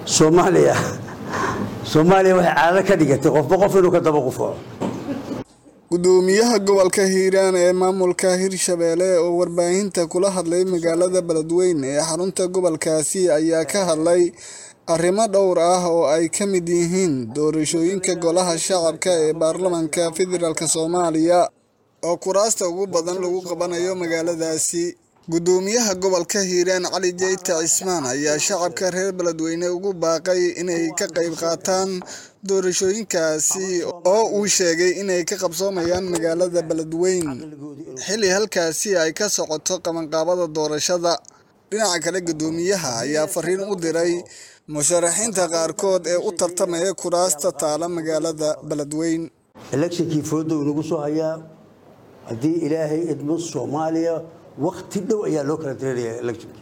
soomaaliya soomaaliya waxay caado ka dhigatay qofba qof inuu ka daba qufaco gudoomiyaha gobolka hiiraan ee maamulka hirshabeelle oo warbaahinta kula hadlay magaalada beledweyne ee xarunta gobolkaasi ayaa ka hadlay arrimo dhowr ah oo ay ka mid yihiin doorashooyinka golaha shacabka ee baarlamaanka federaalk soomaaliya oo kuraasta ugu badan lagu qabanayo magaaladaasi gudoomiyaha gobolka hiiraan cali jeyte cismaan ayaa shacabka reer beledweyne ugu baaqay inay ka qayb qaataan doorashooyinkaasi oo uu sheegay inay ka qabsoomayaan magaalada beledweyne xilli halkaasi ay ka socoto qabanqaabada doorashada dhinaca kale gudoomiyaha ayaa fariin u diray musharaxiinta qaarkood ee u tartamaya kuraasta taala magaalada beledweyne electionkii foodow inagu soo hayaa haddii ilaahay idmo soomaaliya wakti dhow ayaa loo kala dareeraya electionkii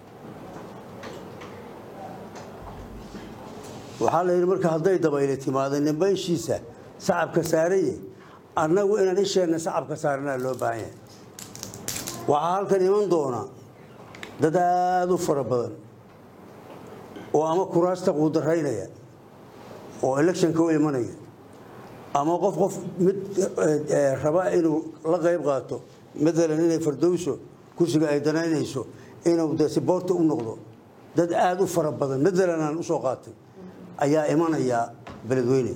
waxaa la yidhi marka hadday dabayli timaado ninba ishiisa sacabka saaraye annagu inaan isheenna sacabka saaranaa loo baahan yahay waxaa halkan iman doona dad aada u fara badan oo ama kuraasta quudaraynaya oo electionka u imanaya ama qof qof mid raba inuu la qayb qaato maalan inay fardowso kursiga ay danaynayso inuu de siboorta u noqdo dad aada u fara badan maalan aan usoo qaatay ayaa imanaya beledweyne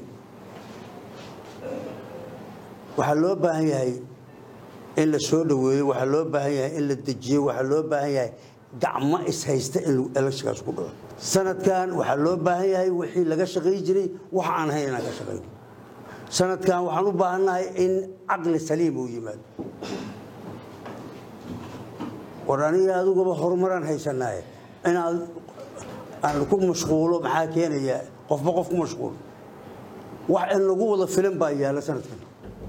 waxaa loo baahan yahay in la soo dhoweeyo waxaa loo baahan yahay in la dejiyo waxaa loo baahan yahay gacmo ishaysta in electionkaas ku dhaco sanadkan waxaa loo baahan yahay wixii laga shaqayn jiray wax aan hayn inaan ka shaqayno sanadkan waxaan u baahannahay in caqli saliim uu yimaado war aniga adiguba horumaraan haysanaaye inaad aan ku mashquulo maxaa keenaya qofba qof ku mashquulo wax in lagu wada filan baa yaalla sanadkan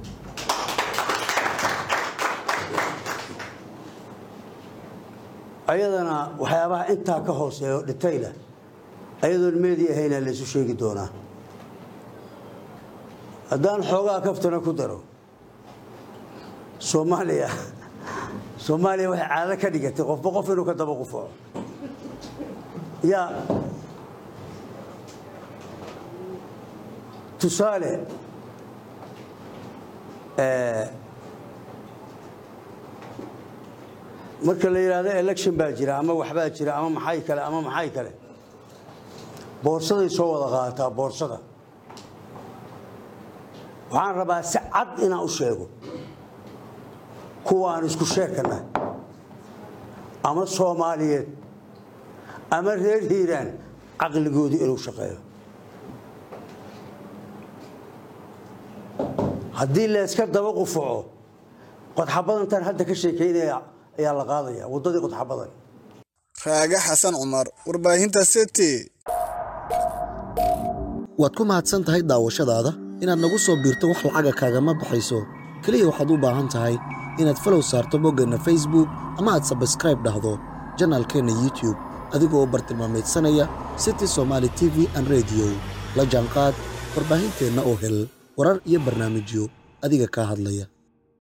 ayadana waxyaabaha intaa ka hooseeyo dhitayla ayadoon meedi ahaynaa laysu sheegi doonaa haddaan xoogaa kaftana ku daro soomaaliya soomaaliya waxay caado ka dhigatay qofba qof inuu ka daba qufaco yaa tusaale marka la yidhaahdo election baa jira ama waxbaa jira ama maxay kale ama maxay kale boorsaday soo wada qaadataa boorsada waxaan rabaa si cad inaan u sheego kuwaan isku sheekana ama soomaaliyeed ama reer hiiraan caqligoodu inuu shaqeeyo haddii layska daba qufaco qodxabadantan hadda ka sheekaynaya ayaa la qaadaya waddadii qodxabadan raage xasan cumar warbaahinta city waad ku mahadsan tahay daawashadaada inaad nagu soo biirto wax lacaga kaagama baxayso keliya waxaad u baahan tahay inaad falow saarto boggeenna facebook ama aad sabskraib dhahdo janaalkeenna youtube adigoo bartilmaameedsanaya city somaali t v an rediyo la jaanqaad warbaahinteenna oo hel warar iyo barnaamijyo adiga kaa hadlaya